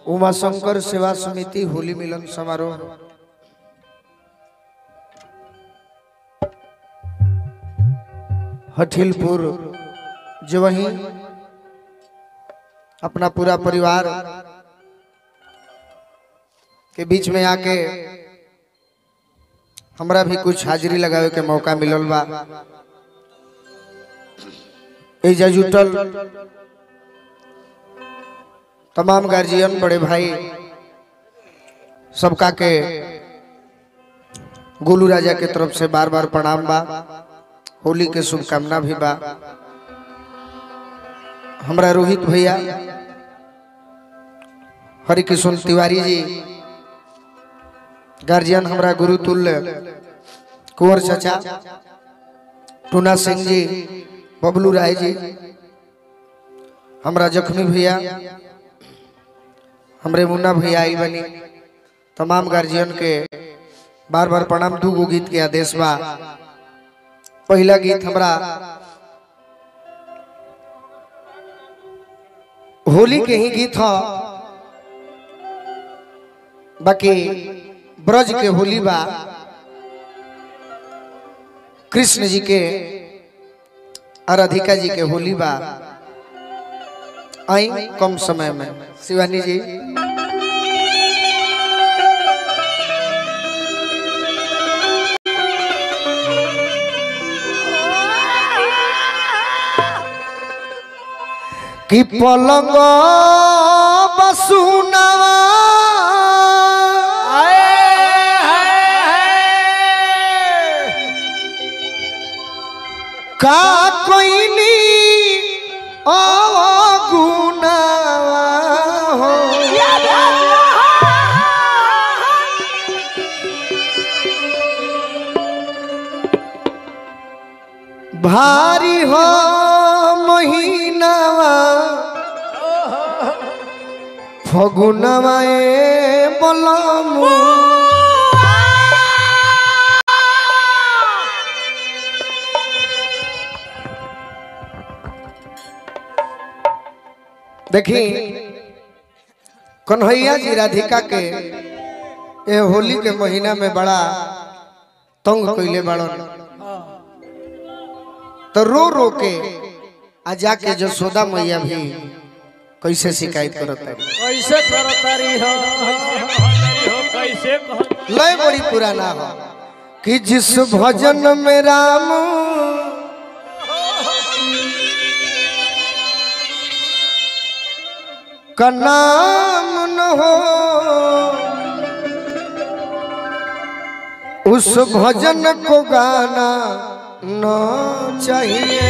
उमाशंकर सेवा समिति होली मिलन समारोह हठिलपुर जो वही अपना पूरा परिवार के बीच में आके हमरा भी कुछ हाजिरी लगावे के मौका मिलल बा एजा जुटल तमाम गार्जियन बड़े भाई सबका के गोलू राजा के तरफ से बार बार प्रणाम बा होली के शुभकामना भी बा हमरा रोहित भैया हरिकिशन तिवारी जी गार्जियन हमरा गुरु तुल्य कुंवर चाचा टूना सिंह जी बबलू राय जी हमरा जख्मी भैया हमरे मुन्ना भैया आई बनी तमाम गार्जियन के बार बार प्रणाम दू गो गीत के आदेश बा पहला गीत हमरा होली के ही गीत ह बाकी ब्रज के होली बा कृष्ण जी के और राधिका जी के होली बा आई कम समय में शिवानी जी कि पलंग बसुनावा का कोइनी गुनावा हो भारी हो महीनावा फगुनवा ए बलमु देखी कन्हैया जी राधिका के ये होली के महीना में बड़ा तंग कैले बड़न तो रो रो के आ जाके जसोदा मैया भी कैसे शिकायत करत है कैसे करतारी हो कैसे कह लय बड़ी पुराना हो कि जिस भजन में राम का नाम न हो उस भजन को गाना न चाहिए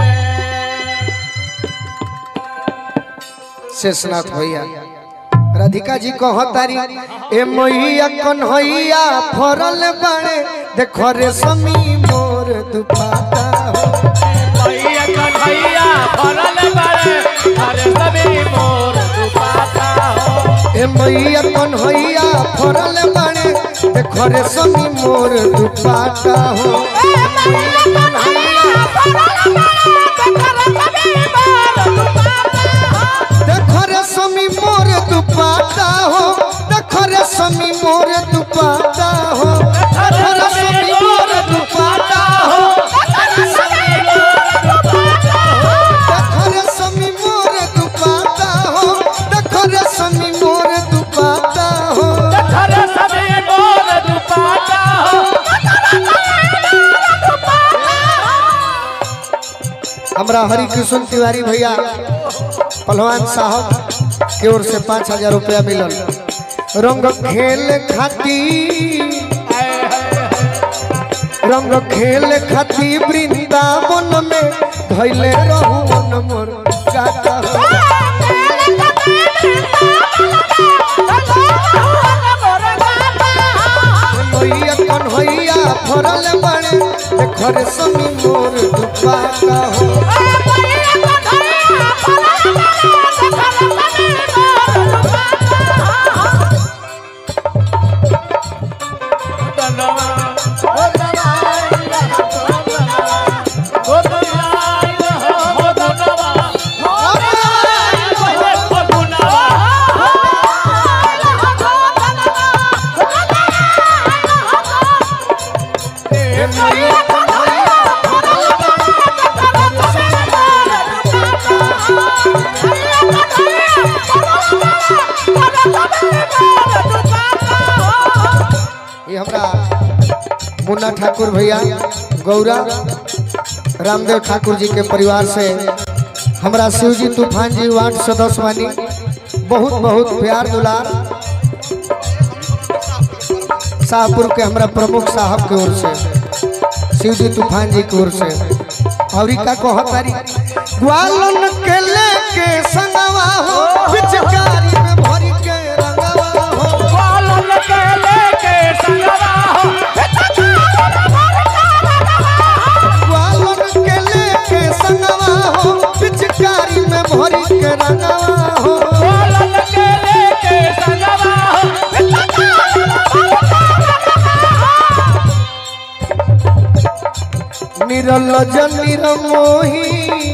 शेषनाथ भैया राधिका जी कहतारी ए मैया कन्हैया फरल बाड़े देखो रे समी मोर दुपाता हो भैया कन्हैया फरल बारे अरे सभी मोर दुपाता हो ए मैया कन्हैया फरल बाड़े देखो रे समी मोर दुपाता हो देखो रे समी मोर दुपाता हो देखो रे समी मोर दुपाता हो देखो रे समी मोर दुपाता हो देखो रे समी मोर दुपाता हो देखो रे समी मोर दुपाता हो अरे सभी मोर दुपाता हो हमरा हरि कृष्ण तिवारी भैया पहलवान साहब के ओर से पाँच हजार रुपया मिलल रंग खेल खाती रंग खेल खाती वृंदावन में धैले रहू मोर काका हो मैया कन्हैया फरल बड़े देखरे समी मोर दुपाता हो मुन्ना ठाकुर भैया गौरा रामदेव ठाकुर जी के परिवार से हमरा शिवजी तूफान जी वार्ड सदस्य बानी बहुत बहुत प्यार दुलार शाहपुर के हमरा प्रमुख साहब के ओर से शिवजी तूफान जी की ओर से और ई का कहत तारी ग्वालन के लेके संगवा हो पिचकारी में भरी के रंगवा हो ग्वालन के लेके संगवा हो ग्वालन के लेके संगवा हो पिचकारी में भरी के रंगवा हो ग्वालन के लेके संगवा हो निरलज निरमोही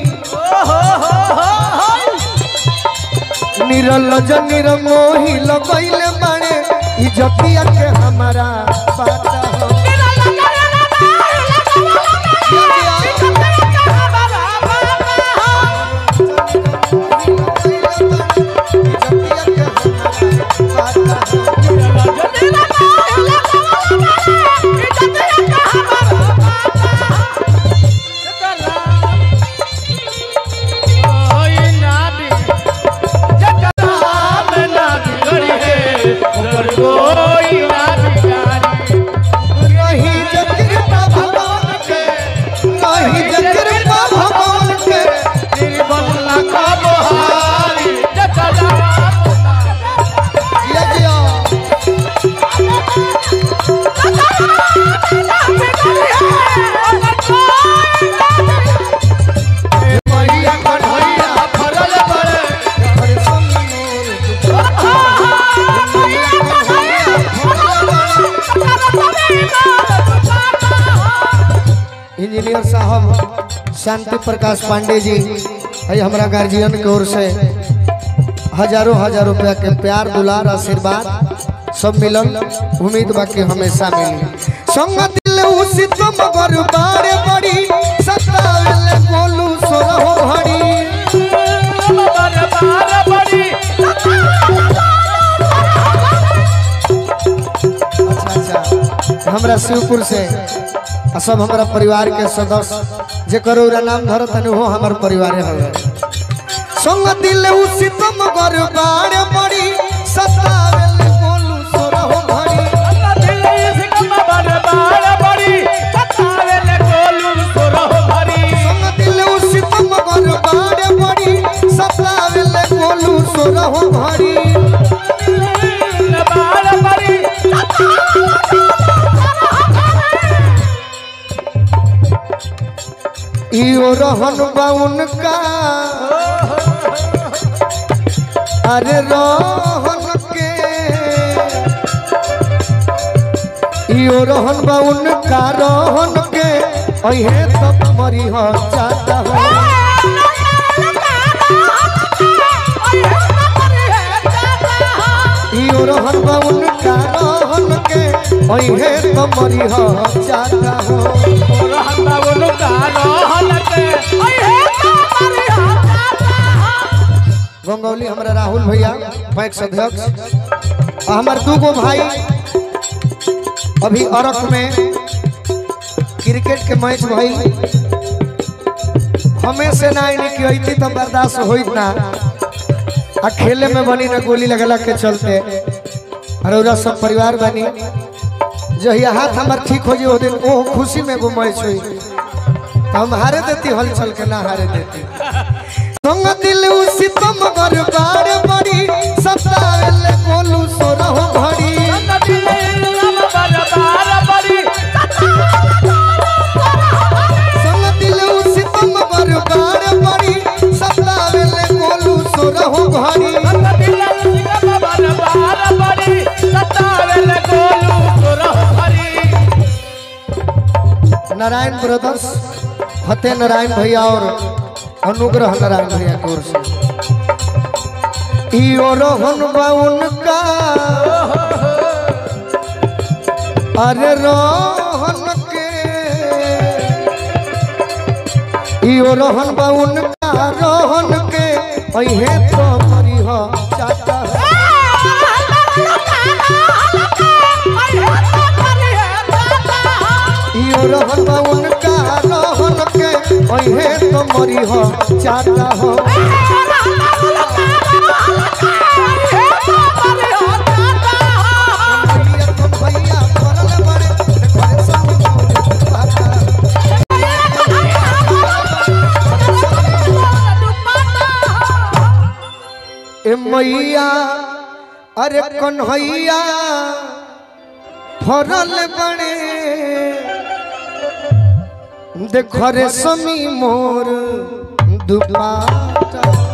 निरलज निरमोही लगैले बाड़े इजतिया के हमारा पाता हो इजतिया के हमारा पाता हो कोई ना बिगाड़ी रही जकृपा भगवान के रही जकृपा भगवान के निर्बल का बहारी जकरा यज्ञ मैया कन्हैया फरल पड़े हरे समोर इंजीनियर साहब शांति प्रकाश पांडे जी है हमारा गार्जियन की ओर से हजारों हजार रुपया के प्यार दुलार आशीर्वाद सब मिलन उम्मीद बाकी हमेशा मिली संग दिल उसी तुम गर बारे बड़ी सतावेले बोलू सोरहो घड़ी बार बड़ी अच्छा अच्छा हमरा शिवपुर से आ सब हमारा परिवार के सदस्य जेकर ओरा नाम धरत हन वो हमार परिवार हवे संग दिल उसी तुम गर बारे बड़ी सतावेले बोलू सोरहो घड़ी संग दिल उसी तुम गर बारे बड़ी सतावेले बोलू सोरहो घड़ी इयो रहन बाउन का अरे रहन के इयो रहन बाउन का रहन के अहे तो मरी हो जाता हो इयो रहन बाउन का रहन के अहे तो मरी हो जाता हो गंगौली हमारा राहुल भैया पैक्स अध्यक्ष आ हमार दूगो भाई अभी अरक में क्रिकेट के मैच भई हमें से ना आईनी कि अइती तो बर्दाश्त होइत ना आ खेले में बनी ना गोली लगला के चलते अरौरा सब परिवार बनी जहिया हाथ हमार ठीक हो जाए वो दिन ओ खुशी में वो मैच हुई तो हम हारे देती हलचल के ना हारे देती संग दिल उसी तुम गर बार बड़ी सतावेले बोलू सोरहो घड़ी संग दिल उसी तुम गर बार बड़ी सतावेले बोलू सोरहो घड़ी नारायण ब्रदर्स फतेह नारायण भैया और अनुग्रह नारायण भैया की ओर से इयो रोहन बाउन का अरे रोहन के इयो रोहन बाउन का रोहन के अहे तो मरी हो चाचा मरी हो चाटा हो भैया तो भैया परल बड़े देखो सब मोर पाता ए मैया अरे कन्हैया फरल बड़े देख रे समी मोर दुपाटा